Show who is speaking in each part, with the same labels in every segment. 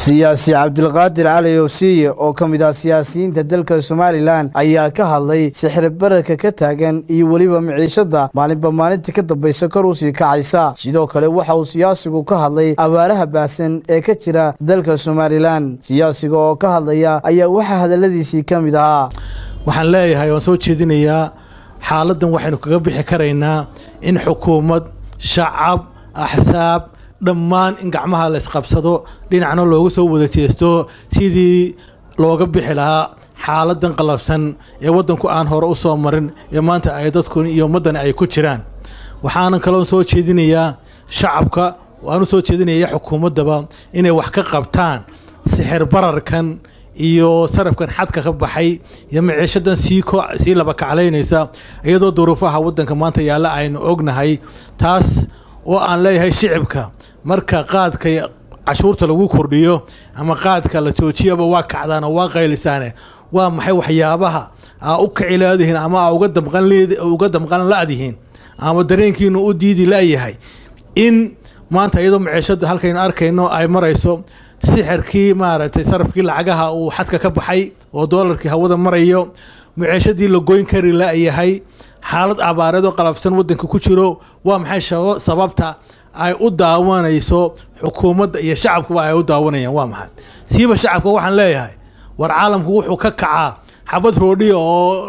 Speaker 1: siyaasi cabdilqaadir cali owsiye oo ka mid ah siyaasiyiinta dalka somalilan ayaa ka hadlay sixir bararka ka taagan iyo weliba miciishada maalinba maalinta ka dambaysa kor usii kacaysa sidoo kale waxa uu siyaasigu ka hadlay abaaraha baahsan ee ka jira dalka somalilan siyaasiga oo ka hadlaya ayaa waxaa hadaladiisii ka mid ahaa
Speaker 2: waxaan leeyahay waan soo jeedinayaa xaaladdan waxaynu kaga bixi karaynaa in xukuumad shacab axsaab dhammaan in gacmaha la isqabsado dhinacna looga soo wada jeesto sidii looga bixi lahaa xaaladan qalabsan ee waddanku aan hore u soo marin ee maanta ay dadku iyo ummaddani ay ku jiraan waxaanan kaloo soo jeedinayaa shacabka waanu soo jeedinaya xukuumaddaba inay wax ka qabtaan sixir bararkan iyo sarafkan xadka ka baxay iyo maciishadan sii laba kaclaynaysa iyadoo duruufaha waddanka maanta yaalla aynu ognahay taas oo aan leeyahay shicibka marka qaadka cashuurta lagu kordhiyo ama qaadka la joojiyaba waa kacdaan oo waa qaylisaane waa maxay waxyaabaha aa u kaci laadihiin ama aa uga damqan la'dihiin ama dareenkiinu u diidi la'yahay in maanta iyadoo maciishada halkaynu arkayno ay marayso sixirkii maaragtay sarafkii lacagaha uu xadka ka baxay oo doolarkii hawada marayo maciishadii la goyn kari la'yahay xaalad abaareed oo qalafsan waddanka ku jiro waa maxay sababta ay u daawanayso xukuumadda iyo shacabkuba ay u daawanayaan waa maxay siiba shacabka waxaan leeyahay war caalamku wuxuu ka kacaa xabad roodhiya oo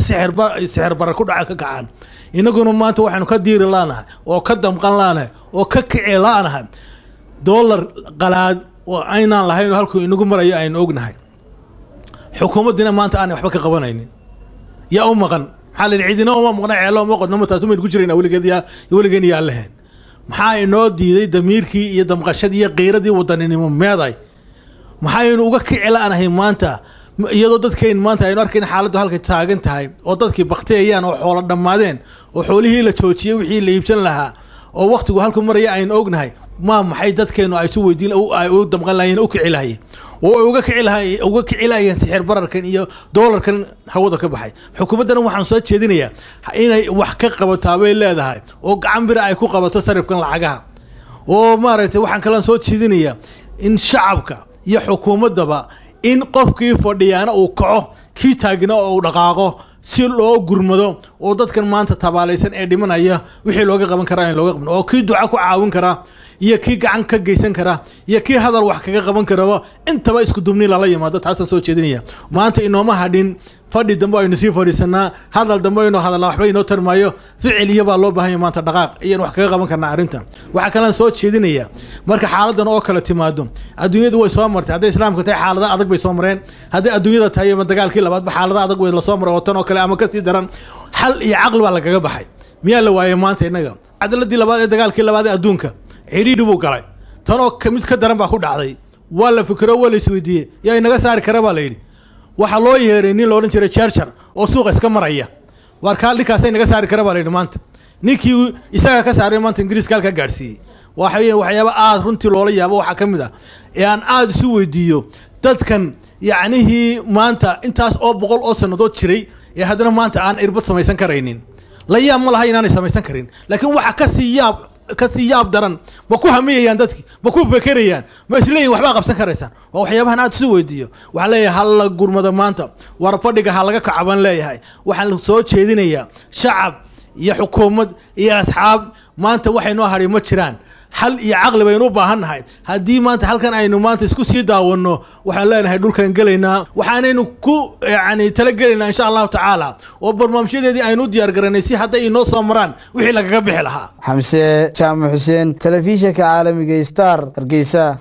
Speaker 2: sixir barar ku dhaca ka kacaan inaguna maanta waxaynu ka diiri laanahay oo ka damqan laanahay oo ka kici laanahay doolar qalaad oo aynaan lahayn oo halkuu inagu marayo aynu ognahay xukuumaddina maanta aanay waxba ka qabanaynin yaa u maqan maxaa la yidhi cidina uma maqna ceelo uma qodnoma taas umaynu ku jirayna weligeed yaa weligeen yaa leheen maxaa inoo diiday damiirkii iyo damqashadii iyo qiiradii wadaninimo meeday maxaynu uga kici la'nahay maanta iyadoo dadkeyn maanta aynu arkayn xaaladdu halkay taagan tahay oo dadkii bakteeyaan oo xoolo dhammaadeen oo xoolihii la joojiyey wixii la iibsan lahaa oo wakhtigu halku maraya aynu ognahay maa maxay dadkeenu ay su weydiin ay u damqan lahayeen u kici lahayeen oo ay uga kici lahay uga kici lahayeen sixir bararkan iyo doolarkan hawada ka baxay xukuumaddana waxaan soo jeedinayaa inay wax ka qabataa bay leedahay oo gacan bira ay ku qabato sarifkan lacagaha oo maaragtay waxaan kalaan soo jeedinayaa in shacabka iyo xukuumaddaba in qofkii fadhiyaana uu kaco kii taagna oo uu dhaqaaqo si loo gurmado oo dadkan maanta tabaalaysan ee dhimanaya wixii looga qaban karaa in looga qaban oo kii duca ku caawin karaa iyo kii gacan ka geysan karaa iyo kii hadal wax kaga qaban karaba intaba isku dubni lala yimaado taasaan soo jeedinaya maanta inooma hadhin fadhi dambe aynu sii fadhiisanaa hadal dambe aynu hadalnaa waxba inoo tarmaayo ficil iyo baa loo baahanya maanta dhaqaaq iyaan wax kaga qaban karnaa arrintan waxaa kalaan soo jeedinaya marka xaaladan oo kale timaado adduunyadu way soo martay hadday islaamka tahay xaalada adag bay soo mareen hadday adduunyada tahay ama dagaalkii labaadba xaalada adag way lasoo maray oo tan oo kale ama kasii daran xal iyo caqli baa lagaga baxay miyaa la waayay maanta innaga cadaladii labaad ee dagaalkii labaad ee adduunka cidhiidhi buu galay tan oo mid ka daran baa ku dhacday waa la fikiro waa la isweydiiyey yaa inaga saari kara baa la yidhi waxaa loo yeeray nin loodhan jiray jarjar oo suuqa iska maraya waar kaa ninkaasa inaga saari kara baa la yidhi maanta ninkii isaga ka saaray maanta ingiriiska halkaa gaadhsiiyey waxa waxyaaba aada runtii loola yaabo waxaa ka mid ah ee aan aada isu weydiiyo dadkan yacnihii maanta intaas oo boqol oo sannadood jiray ee haddana maanta aan irbad samaysan karaynin la yaab ma laha inaanay samaysan karin laakiin waxa kasii yaab kasii yaab daran ma ku hamiyayaan dadki ma ku fekerayaan ma isleeyihin waxbaa qabsan karaysaan waa waxyaabahan aad isu weydiiyo waxaan leeyahay ha la gurmado maanta war fadhiga ha laga kaco baan leeyahay waxaan soo jeedinayaa shacab iyo xukuumad iyo asxaab maanta waxay noo hadhay ma jiraan xal iyo caqli baynu u baahan nahay haddii maanta halkan aynu maanta isku sii daawanno waxaan leenahay dhulkan gelaynaa waxaanaynu ku yani talagelaynaa insha allahu tacaala oo barnaamijyadeedii aynu u diyaar garanay si hadday inoo soo maraan wixii lagaga bixi lahaa
Speaker 1: xamse jaamac xuseen telefishinka caalamiga star hargeysa